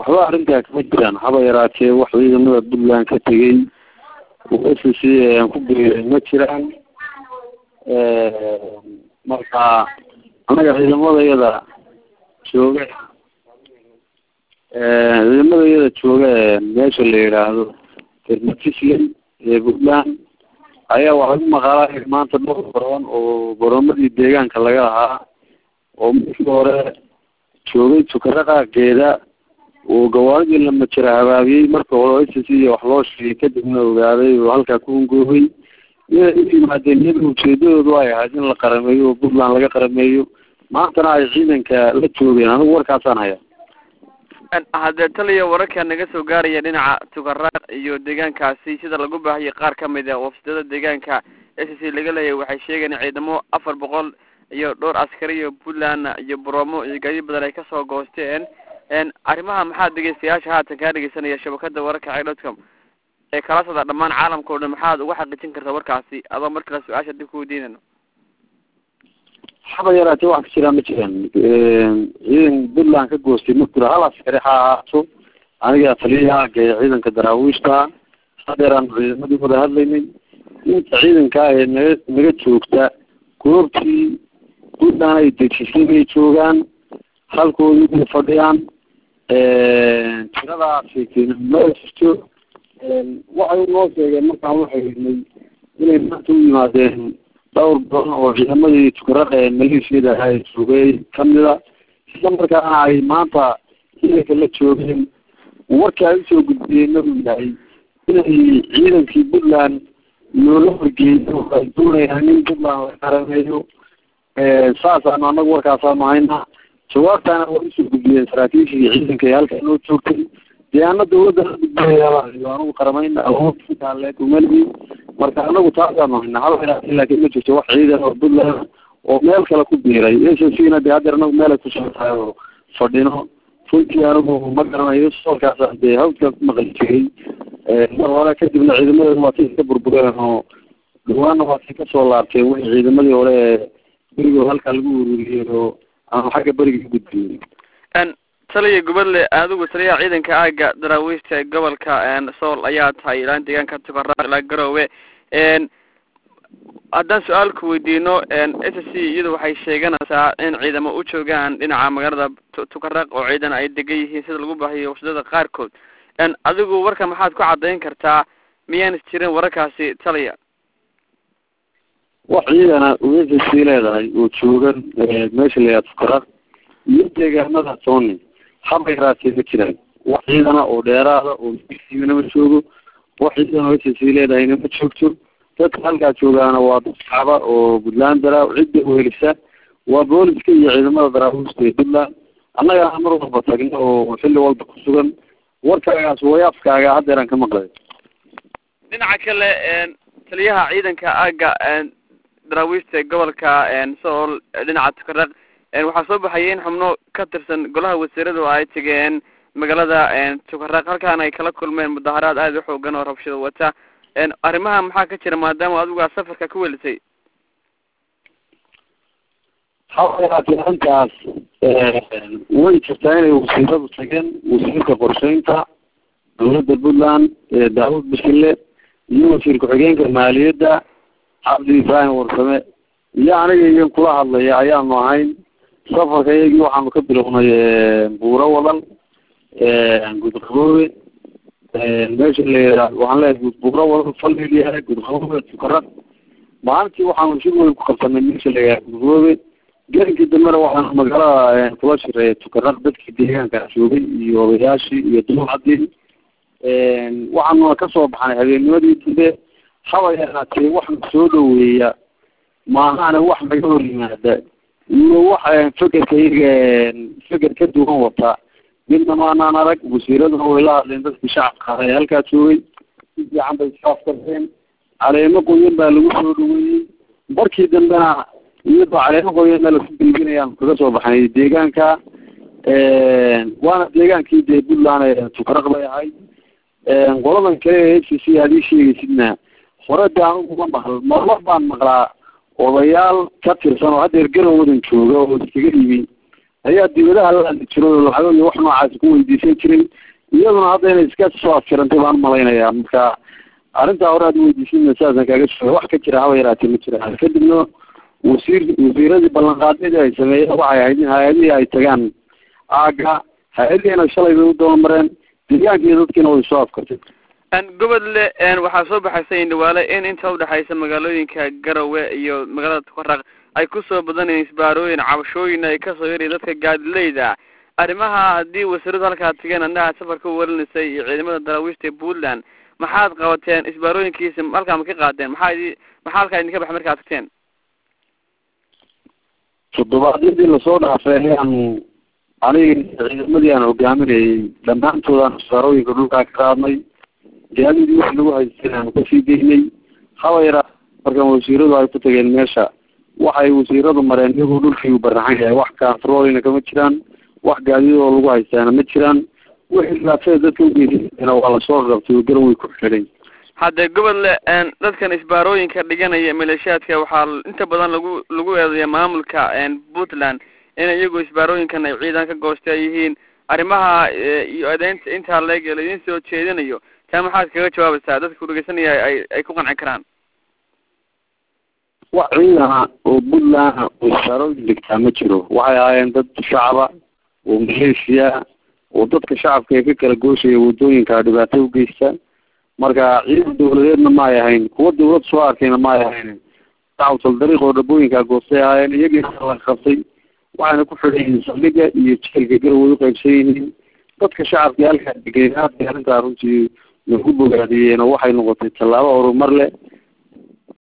waxba arrintaa kama jiraan haba yaraatee wax ciidamada puntland ka tegey oo s c aan ku biiray ma jiraan marka annaga ciidamadayada jooga ciidamadayada jooga meesha la yidhaahdo termatisland ee puntland ayaa waxay u maqaalay maanta dhowr baroon oo baroomadii deegaanka laga lahaa oo markii hore joogay tukaro qaaqeeda oo gawaaridii la majara habaabiyey marka hore s c iyo wax loo sheegay kadibna ogaaday oo halkaa ku hungoobay inay u yimaadeen iyada ujeedadoodu ay ahayd in la qarameeyo oo puntland laga qarameeyo maantana ay ciidanka la joogeen anigu warkaasaan haya haddee taliya wararka naga soo gaaraya dhinaca tukaraaq iyo deegaankaasi sida lagu baahiyay qaar ka mid a wafdada deegaanka s c laga leeyahay waxay sheegeen in ciidamo afar boqol iyo dhowr askari iyo puntland iyo broomo iyo gaadiid badan ay kasoo goosteen arrimaha maxaa dhegeystayaasha haatan kaa dhegeysanaya shabakada wararka cdotcom ee kala socda dhammaan caalamka o dhan maxaad uga xaqiijin kartaa warkaasi adoo mar kale su-aasha dib ku weydiinayno haba yaraatee wax ka jiraan ma jiraan ciidan puntland ka goostay ma jiro hal askari ha ahaato aniga taliyaha ee ciidanka daraawiishta hadeeraan ciidamadii wada hadlaynay inta ciidankaa ee naga naga joogta goobtii puntland ay dejisay bay joogaan halkoodii bay fadhiyaan tiradaasi ma jirto waxay noo sheegeen markaan waxaynay inay maanta u yimaadeen dhowr badan oo ciidamadii tukarada ee maleeshiyada ahaa ee joogay kamida isla markaana ay maanta ciidanka la joogeen warka ay usoo gudbiyeenna uu yahay inay ciidankii puntland loola horgeeyo ay doonayaan in puntland la qarameeyo saasaanu anagu warkaasaanu haynaa jawaabtaana way usoo gudbiyeen saraakiishii ciidanka ee halkaa noo joogtay dee ana dawladda la gudbinayayo anigu qaramayna awood intaaleeg umaligi marka anagu taasaanu haynaa hal ilaatin laakiin ma jirto wax ciidan oo puntland oo meel kale ku biiray s c na de hadeer anagu meelay ku socotahay oo fadhino runtii anigu ma garanayo soolkaasa dee hawdka ku maqli jiray mar hore kadibna ciidamadeedu waa tay ka burbureen oo dhawaana waa tay kasoo laabteen wixii ciidamadii hore ee berigoo halkaa lagu ururiyey oo aanu xagga beriga ka gudbiyey taliya gubadle adigu taliyaha ciidanka aaga daraawiishta ee gobolka sool ayaa tahay ilaa deegaanka tukaraaq ilaa garoowe haddaan su-aal ku weydiino s c iyadu waxay sheeganaysaa in ciidamo u joogaan dhinaca magaalada tukaraaq oo ciidan ay degan yihiin sida lagu baahiyo wafdada qaarkood adigu warka maxaad ku caddayn kartaa miyaan jirin wararkaasi taliya wax ciidana s c leedahay oo joogan meesha la yihahdo tukaraaq iyo deegaanada tony haba yaraatee ma jiraan wax ciidana oo dheeraada oo mna ma joogo wax ciidan oo s c leedahayna ma joogto dadka halkaa joogaana waa dad shacba oo puntland dara cidda uhelisa waa booliska iyo ciidamada daraawiista ee puntland annagana mar walba tagno oo xilli walba ku sugan warkaagaas wayaafkaaga haddeeraan ka maqlay dhinaca kale taliyaha ciidanka aaga daraawiista ee gobolka sool dhinaca tukaraq waxaa soo baxaya in xubno ka tirsan golaha wasiirada oo ay tegeen magaalada tukaraaq halkaana ay kala kulmeen mudaharaad aada u xoogan oo rabshado wata arrimaha maxaa ka jira maadaama adigaa safarka ku welisay haba yaraatee arrintaas way jirtaa inay wasiiradu tageen wasiirka qorsheynta dawladda puntland daawud bashille iyo wasiir ku-xigeenka maaliyadda cabdi ibraahim warsame iyo aniga iyan kula hadlaya ayaanu ahayn safarka iyagii waxaanu ka bilownay buuro wadal gudqaboobe meesha la yihahdo waxaan leeyahay buuro wadal faldhiyahay gudqaboobe tukaraq maalintii waxaanu shir weyn ku qabsanay meesha la yihahdo gudqaboobe gelinkii dambena waxaanu magaalada kula shireeyay tukaraq dadkii deegaanka joogay iyo odayaashii iyo duucadii waxaanuna kasoo baxnay habeennimadii dambe haba yaraatee waxna soo dhaweeya maahana wax naga hor yimaada iyo wax fekerka iyaga feker ka duwan wata midna maanaan arag wasiiraduna way la hadleen dadkii shacabka ah ee halkaa joogay si fiican bay iskaaf karteen caleemo qoyan baa lagu soo dhaweeyey markii dambena iyadoo caleemo qoyanna laku gelbinayaan kaga soo baxnay deegaanka waana deegaankii dee puntland ee tukaraq bay ahayd qoladan kale ee h c aad ii sheegaysidna hore de anigu ma maql marmar baan maqlaa odayaal ka tirsan oo haddeer garowadan jooga oo iskaga yimi ayaa dibadaha la hadli jiray oo lacago iyo wax noocaasi ku weydiisan jiray iyaduna hadda inay iska soo afjirantay baan malaynayaa marka arrintaa hore aad weydiisin saasan kaaga sheega wax ka jira haba yaraatee ma jiraan kadibna wasiir wasiiradii ballanqaadyadii ay sameeyeen waxay ahayd in hay-adihii ay tagaan aaga hay-adihiina shalay bay u dabamareen deegaanka iyo dadkiina way soo afkartay gobodle waxaa soo baxaysa indhawaale in inta udhexaysa magaalooyinka garowe iyo magaalada tukaraq ay kusoo badanayeen isbaarooyin cabashooyin ay kasoo yaraya dadka gaadileyda arrimaha haddii wasiiradu halkaa tageen annaha safarka u warinaysay iyo ciidamada daraawiishta puntland maxaad qabateen isbaarooyinkiisa halkaa ma ka qaadeen maxaa idi maxaa halkaa idinka baxay markaad tagteen toddobaadyadii lasoo dhaafay ayaanu aniga ciidamadii aan hogaaminayay dhammaantoodaan isbaarooyinka dhulkaa ka qaadnay gaadidii wixii lagu haystay aanu kasii deynay haba yaraa markaan wasiiradu ay ku tageen meesha waxay wasiiradu mareen iyagoo dhulkii u baraxan yahay wax kantaroolina kama jiraan wax gaadidoo lagu haystaana ma jiraan wixii dhibaatada dadka ugeysana waa lasoo qabtay oo garan way ku xidhay hadde gobodle dadkan isbaarooyinka dhiganaya maleeshiyaadka waxaa inta badan lagu lagu eedeeya maamulka puntland in iyagu isbaarooyinkan ay ciidan ka goosta yihiin arrimaha iyo eedeynta intaa leeg laidin soo jeedinayo taa maxaad kaga jawaabaysaa dadka kudhegeysanaya ay ay ku qanci karaan wax ciidana oo puntland oo isbaarooyin dhigtaa ma jiro waxay ahaayeen dad shacaba oo maleeshiya oo dadka shacabka ee ka kala gooshaya waddooyinka dhibaato ugeysta marka ciidan dawladeedna ma ay ahayn kuwa dawlad soo arkayna ma ay ahayn dacwatal dariiq oo dhabooyinkaa goostay ahaayeen iyagiina la qabtay waxayna ku xidhan yihiin saldhiga iyo jeelka garaway u qaybsan yihiin dadka shacabka halkaa degeen aad bay arrintaa runtii lagu bogaadiyeen oo waxay noqotay tallaabo horumar leh